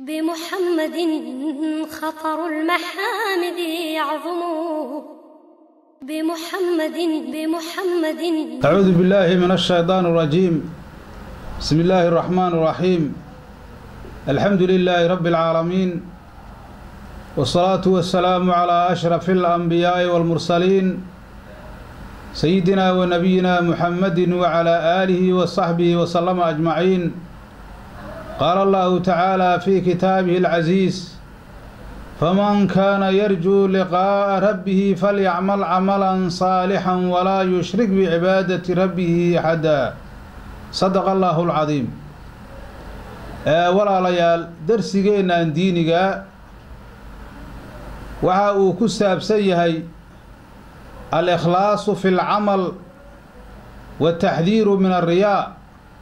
بمحمد خطر المحامد يعظم بمحمد بمحمد أعوذ بالله من الشيطان الرجيم بسم الله الرحمن الرحيم الحمد لله رب العالمين والصلاة والسلام على أشرف الأنبياء والمرسلين سيدنا ونبينا محمد وعلى آله وصحبه وسلم أجمعين قال الله تعالى في كتابه العزيز فمن كان يرجو لقاء ربه فليعمل عملا صالحا ولا يشرك بعبادة ربه أحدا صدق الله العظيم walaalayaal darsigeennan diiniga waxa uu ku saabsan yahay al-ikhlaasu fi lcamal wataxdiiru min alriyaa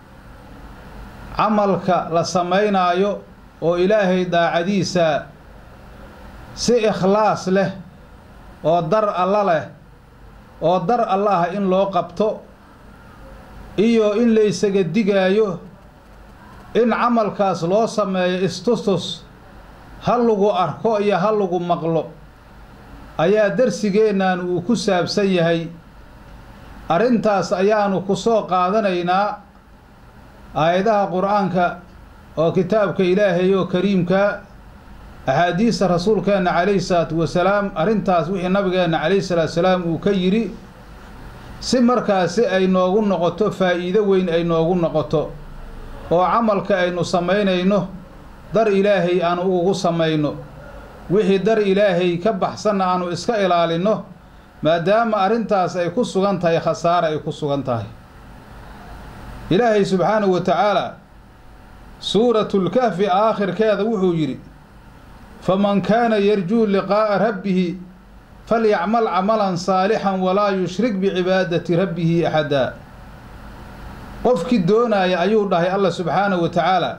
camalka la samaynaayo oo ilaahay daacadiisa si ikhlaas leh oo dar alla leh oo dar allaha in loo qabto iyo in la isaga digaayo in camalkaas loo sameeyo istustus ha lagu arko iyo ha lagu maqlo ayaa darsigeennan uu ku saabsan yahay arrintaas ayaanu ku soo qaadanaynaa aayadaha qur-aanka oo kitaabka ilaahay oo kariimka axaadiista rasuulkeenna calayhi salaatu wasalaam arrintaas wixii nabigeenna calayhi salaatu salaam uu ka yidhi si markaasi ay noogu noqoto faa'iido weyn ay noogu noqoto oo camalka aynu samaynayno dar ilaahay aanu ugu samayno wixii dar ilaahay ka baxsanna aanu iska ilaalinno maadaama arrintaas ay ku sugan tahay khasaare ay ku sugan tahay ilaahay subxaanahu wa tacaala suuratulkahfi aakhirkeeda wuxuu yidhi faman kaana yarjuu liqaa'a rabbihi falyacmal camalan saalixan walaa yushrik bicibaadati rabbihi axadaa qofkii doonaaya ayuu dhahay allah subxaanahu wa tacaala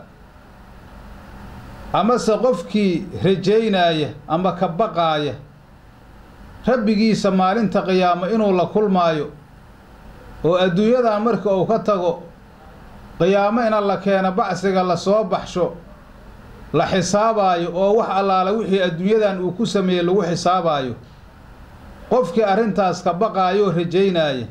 amase qofkii rajaynaaya ama ka baqaaya rabbigiisa maalinta qiyaamo inuu la kulmaayo oo adduunyadan marka uu ka tago qiyaamo ina la keeno bacsiga lasoo baxsho la xisaabaayo oo wax allaala wixii adduunyadan uu ku sameeyey lagu xisaabaayo qofkii arrintaas ka baqaaya oo rajaynaaya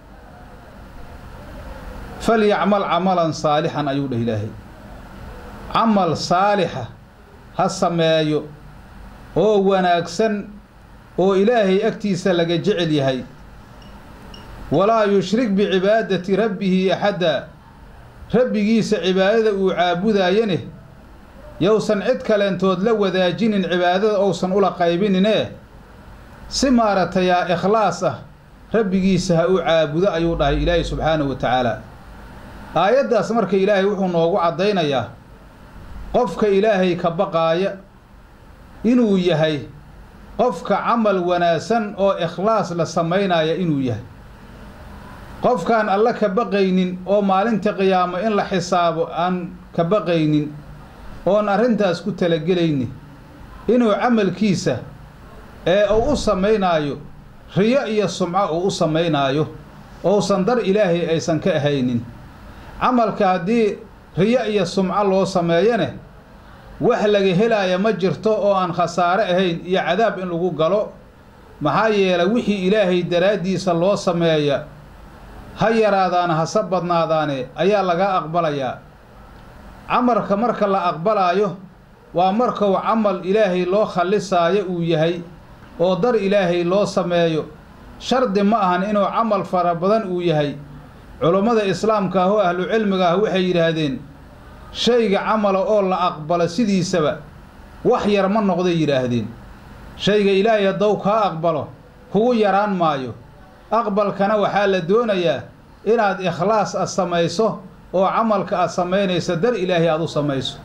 falyacmal camalan saalixan ayuu dhah ilaahay camal saalixa ha sameeyo oo wanaagsan oo ilaahay agtiisa laga jecel yahay walaa yushrik bicibaadati rabbihi axadda rabbigiisa cibaadada uu caabudaayane yowsan cid kaleentood la wadaajinin cibaadada ousan ula qaybinine si maaragtayaa ikhlaas ah rabbigiisa ha u caabudo ayuu dhahay ilaahay subxaanahu wa tacaala aayaddaas marka ilaahay wuxuu noogu caddaynayaa qofka ilaahay ka baqaaya inuu yahay qofka camal wanaagsan oo ikhlaas la samaynaya inuu yahay qofkaan alla ka baqaynin oo maalinta qiyaamo in la xisaabo aan ka baqaynin oon arrintaas ku talagelayni inuu camalkiisa ee uu u samaynaayo riyo iyo sumco uu u samaynaayo ousan dar ilaahay aysan ka ahaynin camalka haddii riyo iyo sumco loo sameeyane wax laga helaaya ma jirto oo aan khasaare ahayn iyo cadaab in lagu galo maxaa yeelay wixii ilaahay daraaddiisa loo sameeya ha yaraadaana hase badnaadaane ayaa laga aqbalayaa camalka marka la aqbalaayo waa markuu camal ilaahay loo khallisaayo uu yahay oo dar ilaahay loo sameeyo shardi ma ahan inuu camal fara badan uu yahay culummada islaamka ah oo ahlu cilmiga ah waxay yidhaahdeen shayga camala oo la aqbalo sidiisaba wax yar ma noqday yidhaahdeen shayga ilaahay haddou kaa aqbalo kugu yaraan maayo aqbalkana waxaa la doonayaa inaad ikhlaas ad samayso oo camalka aad samaynayso dar ilaahay aad u samayso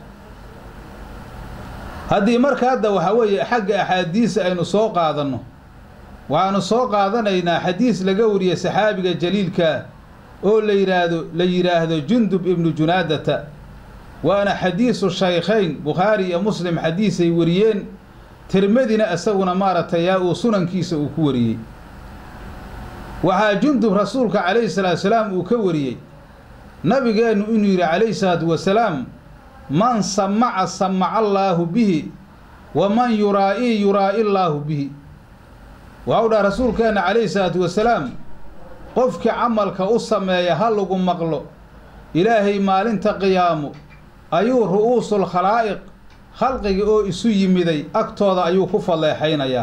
haddii marka hadda waxaa weeye xagga axaadiisa aynu soo qaadanno waxaanu soo qaadanaynaa xadiis laga wariyey saxaabiga jaliilkaa oo la yidhaahdo la yidhaahdo jundub ibnu junaadata waana xadiisu shaykhayn bukhaari iyo muslim xadiisay wariyeen tirmadina isaguna maaragtay yaa uu sunankiisa uu ku wariyey waxaa jundub rasuulka calayhi salaatu salaam uu ka wariyey nabigeennu inuu yidhi calayhi salaatu wasalaam man samaca samaca allaahu bihi wa man yuraa'ii yuraa'i allaahu bihi waxau dhaha rasuulkeenna calayhi salaatu wasalaam qofkii camalka u sameeya ha lagu maqlo ilaahay maalinta qiyaamo ayuu ru'uusul khalaa'iq khalqigii oo isu yimiday agtooda ayuu ku falleexaynayaa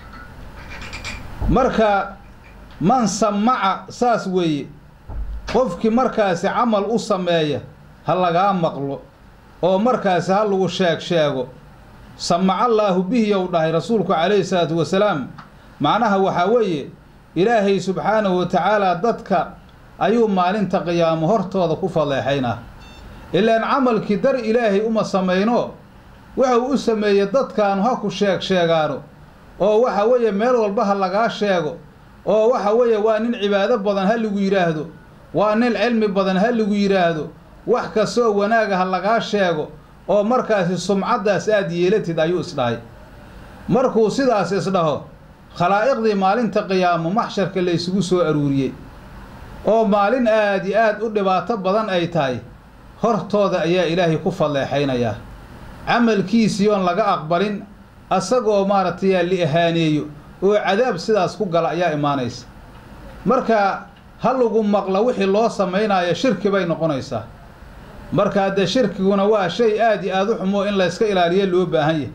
marka man samaca saas weeye qofkii markaasi camal u sameeya ha lagaa maqlo oo markaasi ha lagu sheeg sheego samacallaahu bihi ou dhahay rasuulku calayhi salaatu wasalaam macnaha waxaa weeye ilaahay subxaanahu wa tacaalaa dadka ayuu maalinta qiyaamo hortooda ku falleexaynaa ilaan camalkii dar ilaahay uma samayno wuxuu u sameeyey dadkaanu ha ku sheeg sheegaano oo waxa weeye meel walba ha lagaa sheego oo waxa weeye waa nin cibaado badan ha lagu yidhaahdo waa nin cilmi badan ha lagu yidhaahdo wax kastoo wanaaga ha lagaa sheego oo markaasi sumcaddaas aad yeelatid ayuu isdhahay markuu sidaas isdhaho khalaa'iqdii maalinta qiyaamo maxsharka laysugu soo aruuriyey oo maalin aad iyo aad u dhibaato badan ay tahay hortooda ayaa ilaahay ku falleexaynayaa camalkiisii oon laga aqbalin asagoo maaragtay li ahaaneeyo oo cadaab sidaas ku gala ayaa imaanaysa marka ha lagu maqla wixii loo samaynaayo shirki bay noqonaysaa marka haddee shirkiguna waa shay aad iyo aad u xumoo in layska ilaaliyo loo baahan yahay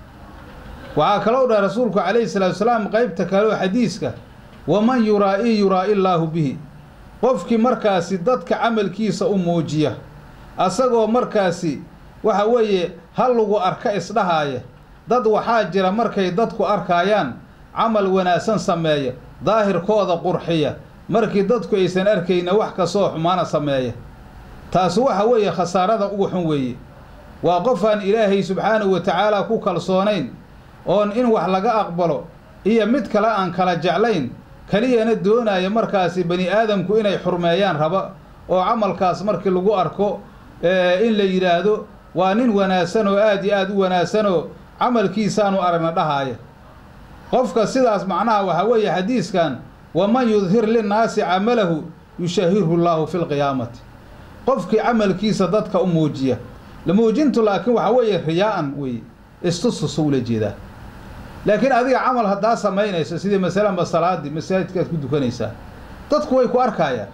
waxaa kaloo dhaha rasuulku calayhi salaatu salaam qeybta kaleoo xadiiska waman yuraa'ii yuraa'i illaahu bihi qofkii markaasi dadka camalkiisa u muujiya asagoo markaasi waxa weeye ha lagu arka isdhahaaya dad waxaa jira markay dadku arkaayaan camal wanaagsan sameeya daahirkooda qurxiya markii dadku aysan arkayna wax kastoo xumaana sameeya taasi waxa weeye khasaarada ugu xun weeye waa qofaan ilaahay subxaanahu wa tacaalaa ku kalsoonayn oon in wax laga aqbalo iyo mid kale aan kala jeclayn keliyana doonaya markaasi bani aadamku inay xurmeeyaan raba oo camalkaas markii lagu arko in la yidhaahdo waa nin wanaagsan oo aad iyo aad u wanaagsanoo camalkiisaanu aragna dhahaaya qofka sidaas macnaha waxaa weeye xadiiskan waman yudhir linnaasi camalahu yushahirhu llaahu fi lqiyaamati qofkii camalkiisa dadka u muujiya la muujintu laakiin waxaa weeye riyaa'an weeye istususa ula jeedaa laakiin adiga camal haddaa samaynayso sidii masalanba salaadii masaajidkaad ku dukanaysaa dadku way ku arkaayaan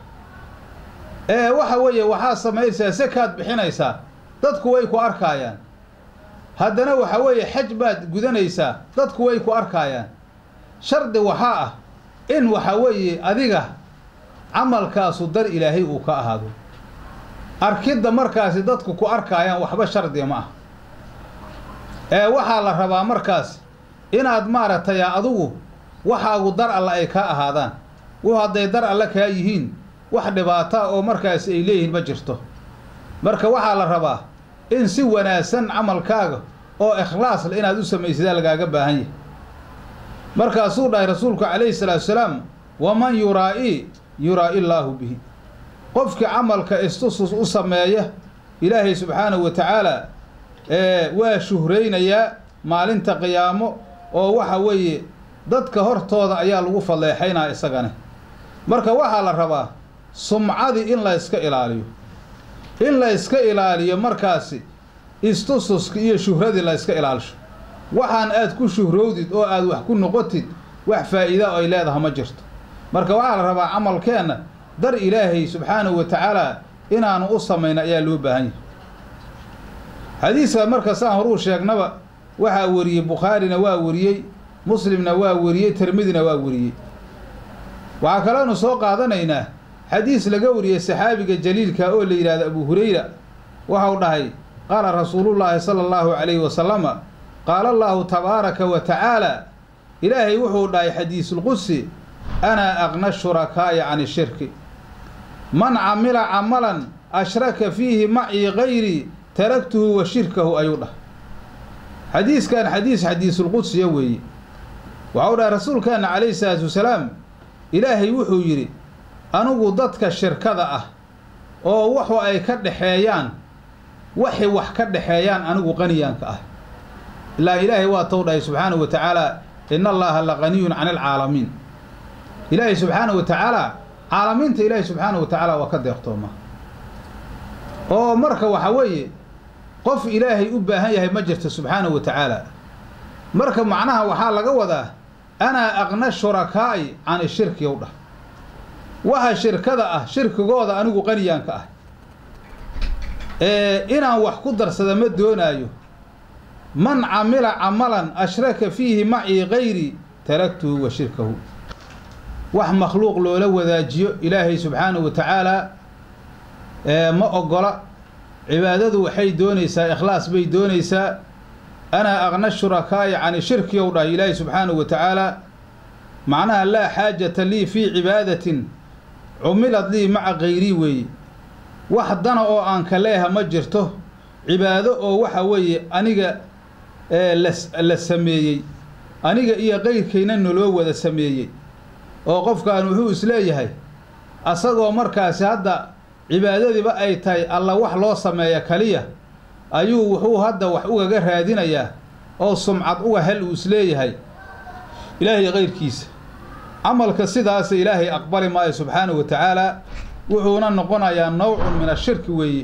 ee waxa weeye waxaad samaynaysaa sekaad bixinaysaa dadku way ku arkaayaan haddana waxa weeye xaj baad gudanaysaa dadku way ku arkaayaan shardi waxaa ah in waxa weeye adiga camalkaasu dar ilaahay uu ka ahaado arkidda markaasi dadku ku arkaayaan waxba shardiga ma ah ee waxaa la rabaa markaas inaad maaragtay adigu waxaagu dar alle ay kaa ahaadaan wu hadday dar alle kaa yihiin wax dhibaata oo markaas ay leeyihiin ma jirto marka waxaa la rabaa in si wanaagsan camalkaaga oo ikhlaas le inaad u samaysadaa lagaaga baahan yahay markaasuu dhahay rasuulku calayhi salaatu salaam waman yuraa'ii yuraa'i illaahu bihi qofkii camalka istusus u sameeya ilaahay subxaanahu wa tacaala waa shuhraynayaa maalinta qiyaamo oo waxa weeye dadka hortooda ayaa lagu falleexaynaa isagane marka waxaa la rabaa sumcadii in la yska ilaaliyo in la yska ilaaliyo markaasi istususka iyo shuhradii la yska ilaalisho waxaan aad ku shuhrowdid oo aad wax ku noqotid wax faa'iida ay leedaha ma jirto marka waxaa la rabaa camalkeenna dar ilaahay subxaanahu wa tacaala inaanu u samayno ayaa loo baahan yahay xadiiska marka saan horuu sheegnaba waxaa wariyey bukhaarina waa wariyey muslimna waa wariyey tirmidina waa wariyey waxaa kaloonu soo qaadanaynaa xadiis laga wariyey saxaabiga jaliilka oo la yidhahdo abu hurayra waxau dhahay qaala rasuulullaahi sala allahu calayhi wasalama qaala allaahu tabaaraka wa tacaala ilaahay wuxuu dhahay xadiisulqudsi anaa aqna shurakaa'i cani shirki man camila camalan ashraka fiihi macii gayrii taragtuhu wa shirkahu ayuu dhahay xadiiskan xadiis xadiisulqudsiya weeye waxau dhahay rasuulkeenna calayhi salaatu wasalaam ilaahay wuxuu yidhi anigu dadka shirkada ah oo waxu ay ka dhexeeyaan waxay wax ka dhexeeyaan anigu qaniyaanka ah ilaa ilaahay waa tou dhahay subxaanahu wa tacaala ina allaha la qaniyun cani alcaalamiin ilaahay subxaanahu wa tacaala caalamiinta ilaahay subxaanahu wa tacaala waa ka deeqtooma oo marka waxa weeye qof ilaahay u baahan yahay ma jirto subxaanahu wa tacaala marka macnaha waxaa laga wadaa anaa aqna shurakaa'i cani shirki ow dhah waxa shirkada ah shirkigooda anigu qaniyaanka ah ee inaan wax ku darsada ma doonaayo man camila camalan ashraka fiihi macii gayri taraktuhu wa shirkahu wax makhluuq loola wadaajiyo ilaahay subxaanahu wa tacaala ee ma ogola cibaadadu waxay doonaysaa ikhlaas bay doonaysaa anaa aqna shurakaa'i cani shirki ow dhah ilaahay subxaanahu wa tacaala macnaha laa xaajata lii fii cibaadatin cumilad lii maca kayrii weeye wax dana oo aan ka leeha ma jirto cibaado oo waxa weeye aniga la sameeyey aniga iyo kayrkayna naloo wada sameeyey oo qofkaan wuxuu isleeyahay asagoo markaasi hadda cibaadadiiba ay tahay alla wax loo sameeya kaliya ayuu wuxuu hadda wax ugaga raadinayaa oo sumcad uga hel uu isleeyahay ilaahay kayrkiisa camalka sidaasa ilaahay aqbali maayo subxaanahu wa tacaala wuxuuna noqonayaa nawcun min ashirki weeye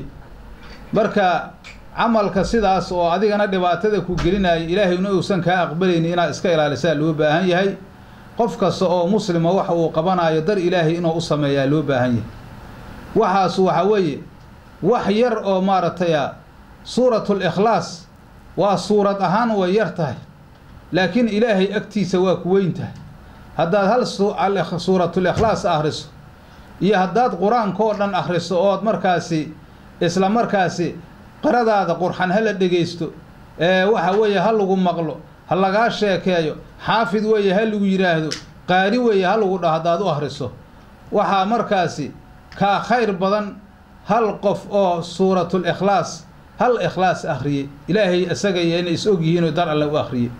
marka camalka sidaas oo adigana dhibaatada ku gelinaya ilaahayna uusan kaa aqbalaynin inaad iska ilaalisaa loo baahan yahay qof kasta oo muslima waxa uu qabanayo dar ilaahay inuu u sameeyaa loo baahan yahay waxaas waxa weeye wax yar oo maaragtaya suuratul ikhlaas waa suurad ahaan way yar tahay laakiin ilaahay agtiisa waa ku weyn tahay haddaad hal suuratul ikhlaas akhriso iyo haddaad qur-aankoo dhan akhriso ood markaasi isla markaasi qaradaada qurxan ha la dhegaysto ee waxa weeye ha lagu maqlo ha lagaa sheekeeyo xaafid weeye ha lagu yidhaahdo qaari weeye ha lagu dhaho haddaad u akhriso waxaa markaasi kaa khayr badan hal qof oo suuratul ikhlaas hal ikhlaas akhriyey ilaahay isaga iyo inay is og yihiinoo dar alle u akhriyey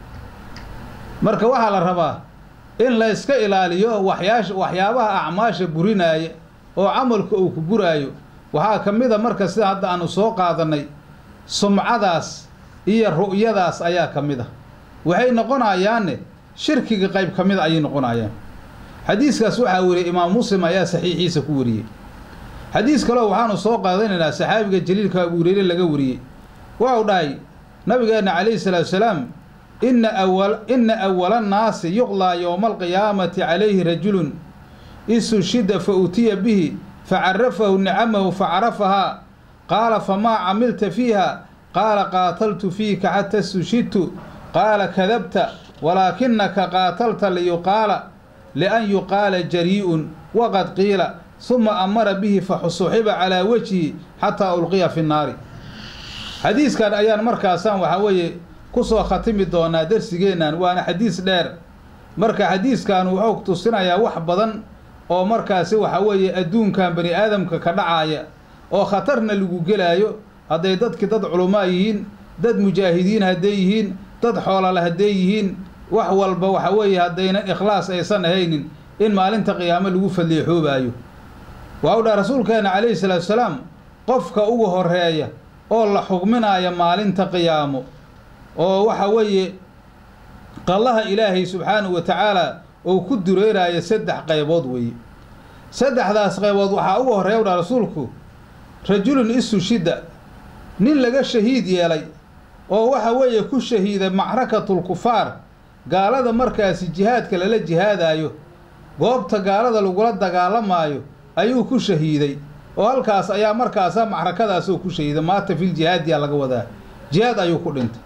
marka waxaa la rabaa in la yska ilaaliyo waxyaash waxyaabaha acmaasha burinaaya oo camalka uu ku buraayo waxaa ka mid a marka sida hadda aanu soo qaadannay sumcadaas iyo ru'yadaas ayaa ka mid a waxay noqonayaanne shirkiga qayb ka mid a ayay noqonayaan xadiiskaas waxaa weriyey imaam muslim ayaa saxiixiisa ku wariyey xadiis kaleo waxaanu soo qaadanaynaa saxaabiga jaliilka abu hureyre laga wariyey waxau dhahay nabigeenna calayhi salaatu salaam ina awa ina awala annaasi yuqlaa yowma alqiyaamati calayhi rajulun isushida fa utiya bihi facarafahu nicamahu facarafahaa qaala famaa camilta fiiha qaala qaataltu fiika xata istushidtu qaala kadabta walaakinaka qaatalta liyuqaala lian yuqaala jarii'un waqad qiila suma amara bihi faxusuxiba calaa wejhi xataa ulqiya fi nnaari xadiiskan ayaan markaasaan waxaa weeye ku soo khatimi doonaa darsigeennan waana xadiis dheer marka xadiiskan wuxuu tusinayaa wax badan oo markaasi waxa weeye adduunkan bani aadamka ka dhacaaya oo khatarna lagu gelaayo hadday dadki dad culumaa yihiin dad mujaahidiin hadday yihiin dad xoolale hadday yihiin wax walba waxa weeye haddaynan ikhlaas aysan ahaynin in maalinta qiyaamo lagu falleexoobaayo waxau dhaha rasuulkeenna calayhi salaatu salaam qofka ugu horeeya oo la xugminaaya maalinta qiyaamo oo waxa weeye qallaha ilaahay subxaanahu wa tacaala oo ku dureeraayo saddex qaybood weeye saddexdaas qaybood waxaa ugu horreeya u dhaha rasuulku rajulun isushida nin laga shahiid yeelay oo waxa weeye ku shahiiday macrakatul kufaar gaalada markaasi jihaadka lala jihaadaayo goobta gaalada lagula dagaalamaayo ayuu ku shahiiday oo halkaas ayaa markaasa macrakadaasoo ku shahiiday maata fil jihaadiyaa laga wadaa jihaad ayuu ku dhintay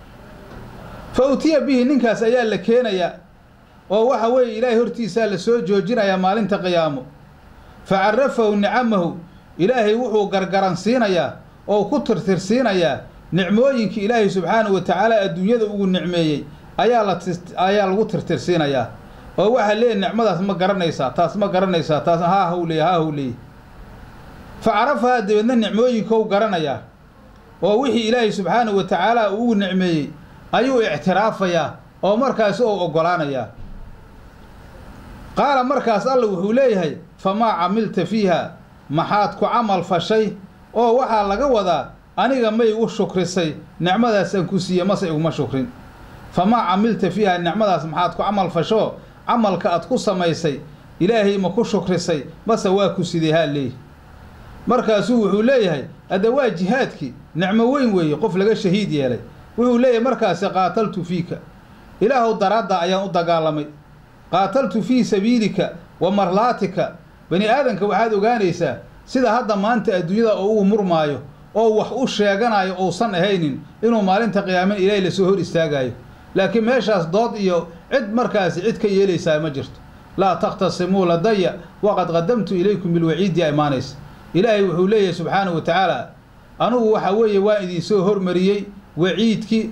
fa utiya bihi ninkaas ayaa la keenayaa oo waxa weeye ilaahay hortiisaa la soo joojinayaa maalinta qiyaamo fa carafahu nicamahu ilaahay wuxuu gargaransiinayaa oo ku tirtirsiinayaa nicmooyinkii ilaahay subxaanahu wa tacaala adduunyada ugu nicmeeyey ayaa la ayaa lagu tirtirsiinayaa oo waxaa leeyahy nicmadaas ma garanaysaa taas ma garanaysaa taas haa hawleeye haa hawleeye fa carafahaa dabeedna nicmooyinkou garanayaa oo wixii ilaahay subxaanahu wa tacaala uu ugu nicmeeyey ayuu ictiraafayaa oo markaas ou oggolaanayaa qaala markaas alla wuxuu leeyahay famaa camilta fiiha maxaad ku camal fashay oo waxaa laga wadaa aniga may u shukrisay nicmadaasaan ku siiye mase iguma shukrin famaa camilta fiiha nicmadaas maxaad ku camal fasho camalka aad ku samaysay ilaahay ma ku shukrisay mase waa ku sidee haa leeyi markaasuu wuxuu leeyahay hadda waa jihaadkii nicmo weyn weeye qof laga shahiid yeelay wuxuu leeyahay markaasi qaataltu fiika ilaahow daraadda ayaan u dagaalamay qaataltu fii sabiilika wa marlaatika bani aadanka waxaad ogaanaysaa sida hadda maanta adduunyada oo uu murmaayo oo wax u sheeganayo uusan ahaynin inuu maalinta qiyaamin ilaahay lasoo hor istaagaayo laakiin meeshaas dood iyo cid markaasi cid ka yeelaysaa ma jirto laa takhtasimuu ladaya waqad qadamtu ilaykum bilwaciidi a imaanaysa ilaahay wuxuu leeyahay subxaanahu wa tacaala anugu waxa weeye waan idinsoo hormariyey waciidkii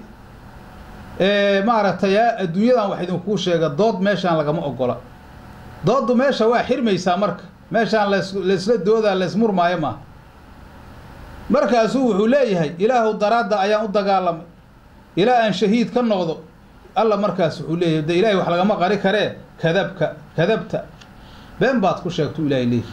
maaragtay adduunyadan wax idinkuu sheega dood meeshaan lagama ogola dooddu meesha waa xirmaysaa marka meeshaan las laysla doodaa laysmurmaayo maaha markaasuu wuxuu leeyahay ilaahu daraadda ayaan u dagaalamay ilaa aan shahiid ka noqdo alla markaas wuxuu leeyahay de ilahay wax lagama qari karee kadabka kadabta been baad ku sheegtu ilahay leeyahy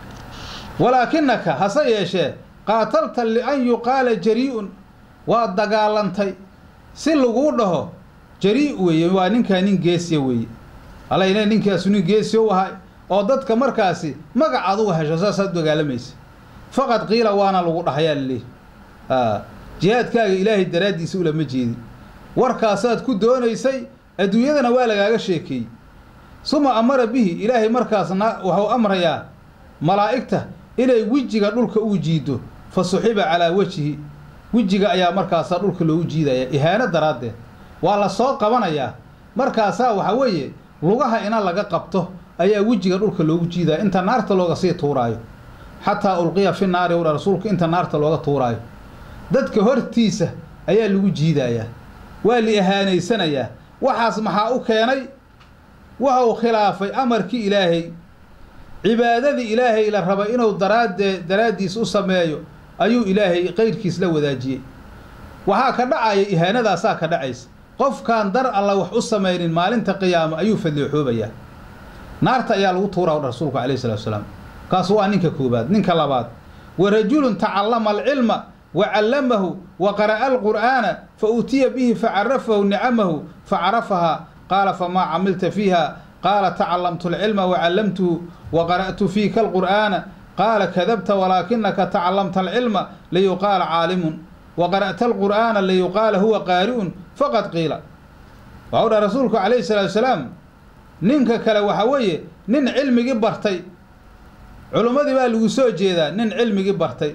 walaakinaka hase yeeshee qaatalta lian yuqaala jarii-un waad dagaalantay si laguu dhaho jarii weeye waa ninkaa nin geesiya weeye alayne ninkaasu nin geesiya u ahay oo dadka markaasi magac adugu hesho saasaad dagaalamaysa faqad qiila waana lagu dhahayaa laleeyahy a jihaadkaaga ilaahay daraaddiisa ulama jeedin warkaasaad ku doonaysay adduunyadana waa lagaaga sheekeeyey suma amara bihi ilaahay markaasna wuxuu amrayaa malaa'igta inay wejiga dhulka uu jiido fa suxiba calaa wejhi wejiga ayaa markaasaa dhulka loogu jiidayaa ihaano daraaddeed waa la soo qabanayaa markaasaa waxa weeye lugaha ina laga qabto ayaa wejiga dhulka loogu jiidaya inta naarta looga sii tuuraayo xataa ulqiya fi naari udha rasuulku inta naarta looga tuuraayo dadka hortiisa ayaa lagu jiidayaa waa la ihaanaysanayaa waxaas maxaa u keenay waxa uu khilaafay amarkii ilaahay cibaadadii ilaahay la raba inuu daraadee daraaddiis u sameeyo ayuu ilaahay qayrkiis la wadaajiyey waxaa ka dhacaya ihaanadaasaa ka dhacaysa qofkaan dar alla wax u samaynin maalinta qiyaamo ayuu fadleexoobayaa naarta ayaa lagu tuuraa udha rasuulku calayhi salatu wasalaam kaas waa ninka koobaad ninka labaad wa rajulun tacallama alcilma wa callamahu wa qara'a alqur'aana fa uutiya bihi facarafahu nicamahu facarafahaa qaala famaa camilta fiiha qaala tacallamtu alcilma wa callamtuhu wa qara'tu fiika alqur'aana qaala kadabta walaakinaka tacallamta alcilma liyuqaala caalimun wa qara'ta alqur'aana liyuqaala huwa qaari'un faqad qiila waxau dhaha rasuulku calayhi salaatu wasalaam ninka kale waxaa weeye nin cilmigii bartay culummadii baa lagu soo jeedaa nin cilmigii bartay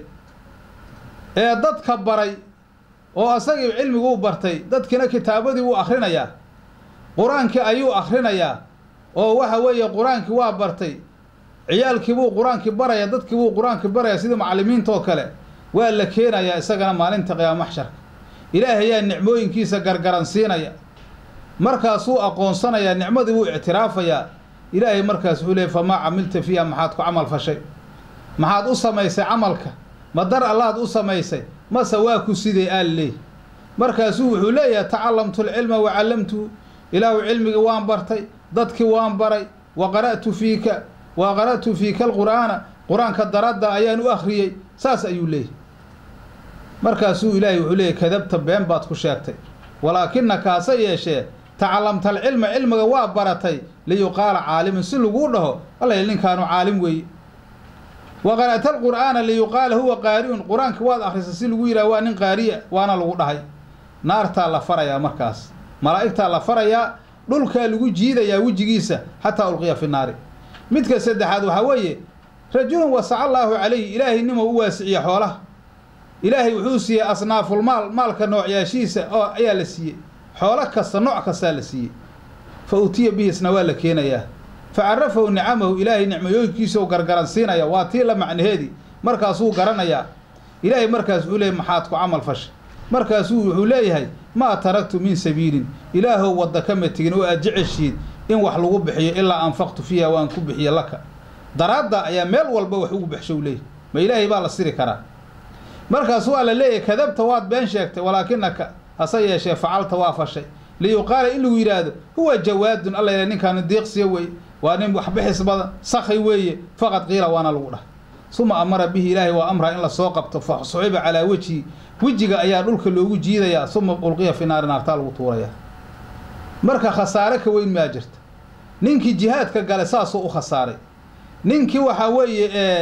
ee dadka baray oo asagii cilmiguu bartay dadkiina kitaabadii wuu akhrinayaa qur-aankii ayuu akhrinayaa oo waxa weeye qur-aankii waa bartay ciyaalkii buu qur-aankii baraya dadkii buu qur-aankii baraya sidii macallimiintaoo kale waa la keenayaa isagana maalinta qiyaama maxsharka ilaahayaa nicmooyinkiisa gargaran siinaya markaasuu aqoonsanayaa nicmadii wuu ictiraafayaa ilaahay markaas wuxuu leeyay famaa camilta fiiha maxaad ku camal fashay maxaad u samaysay camalka ma dar allaad u samaysay mase waa ku sidee aal leey markaasuu wuxuu leeyahay tacallamtu alcilma wa callamtuhu ilaahu cilmigii waan bartay dadkii waan baray wa qara'tu fiika wa qara'tu fiika alqur'aana qur-aanka daradda ayaan u akhriyey saas ayuu leeyahy markaasuu ilaahay wuxuu leeyahy kadabta been baad ku sheegtay walaakinaka hase yeeshee tacallamta alcilma cilmiga waa baratay liyuqaala caalimun si laguu dhaho alla ninkaanu caalim weeye wa qara'ta alqur'aana liyuqaala huwa qaari'un qur-aanka waad akhrisa si lagu yidhaha waa nin qaariya waana lagu dhahay naartaa la farayaa markaas malaa'igtaa la farayaa dhulkaa lagu jiidayaa wejigiisa xataa ulqiya fi naari midka saddexaad waxaa weeye rajulun wasaca allaahu calayhi ilaahay nimuu u waasiciye xoolaha ilaahay wuxuu siiyey asnaafulmaal maalka noocyaashiisa oo ayaa la siiyey xoolo kasta nooc kastaa la siiyey fa utiya bihisna waa la keenayaa fa carafahu nicamahu ilaahay nicmayooyinkiisau gargaran siinaya waa tii la macnaheedii markaasuu garanayaa ilaahay markaas wuxuu leeyahy maxaad ku camal fashay markaasuu wuxuu leeyahay maa taragtu min sabiilin ilaahow wadda kama tegin oo aad jeceshiid in wax lagu bixiyo ilaa anfaqtu fiiha waan ku bixiye laka daraadda ayaa meel walba wax ugu baxshow leeyahy ma ilaahay baa la siri karaa markaas waa la leeyahay kadabta waad been sheegtay walaakinaka hase yeeshee facalta waa fashay liyuqaala in lagu yidhaahdo huwa jawaadun alla yidhaha ninkaanu diiqsiya weeye waa nin waxbixis badan sakhay weeye faqad qiila waana lagu dhahay suma amara bihi ilaahay waa amraa in lasoo qabto fa suxiba calaa wejhi wejiga ayaa dhulka loogu jiidayaa suma ulqiya fi naari naartaa lagu tuurayaa marka khasaare ka weyn maa jirta ninkii jihaadka gale saasuu u khasaaray ninkii waxaa weeye ee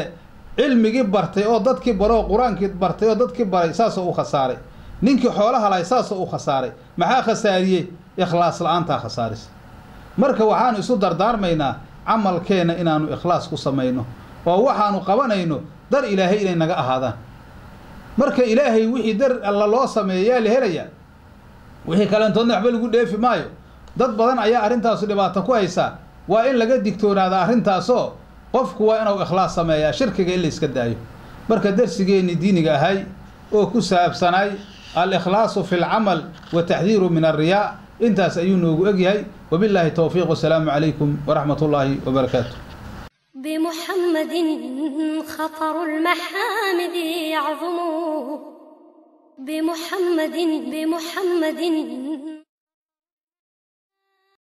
cilmigii bartay oo dadkii bare oo qur-aankii bartay oo dadkii baray saasoo u khasaaray ninkii xoolaha lahay saasoo u khasaaray maxaa khasaariyey ikhlaas la-aantaa khasaarisa marka waxaanu isu dardaarmaynaa camalkeenna inaanu ikhlaas ku samayno oo waxaanu qabanayno dar ilaahay inay naga ahaadaan marka ilaahay wixii dar alla loo sameeya yaa la helayaa wixii kaleentoodna waxba lagu dheefi maayo dad badan ayaa arrintaasu dhibaato ku haysaa waa in laga digtoonaada arrintaasoo qofku waa inuu ikhlaas sameeyaa shirkiga in la iska daayo marka darsigeennii diiniga ahay oo ku saabsanay al-ikhlaasu fi lcamal wa taxdiiru min alriyaa intaas ayuu noogu egyahay wabillaahi towfiiq wasalaamu calaykum waraxmat ullaahi wabarakaatu بمحمد خطر المحامد يعظم بمحمد بمحمد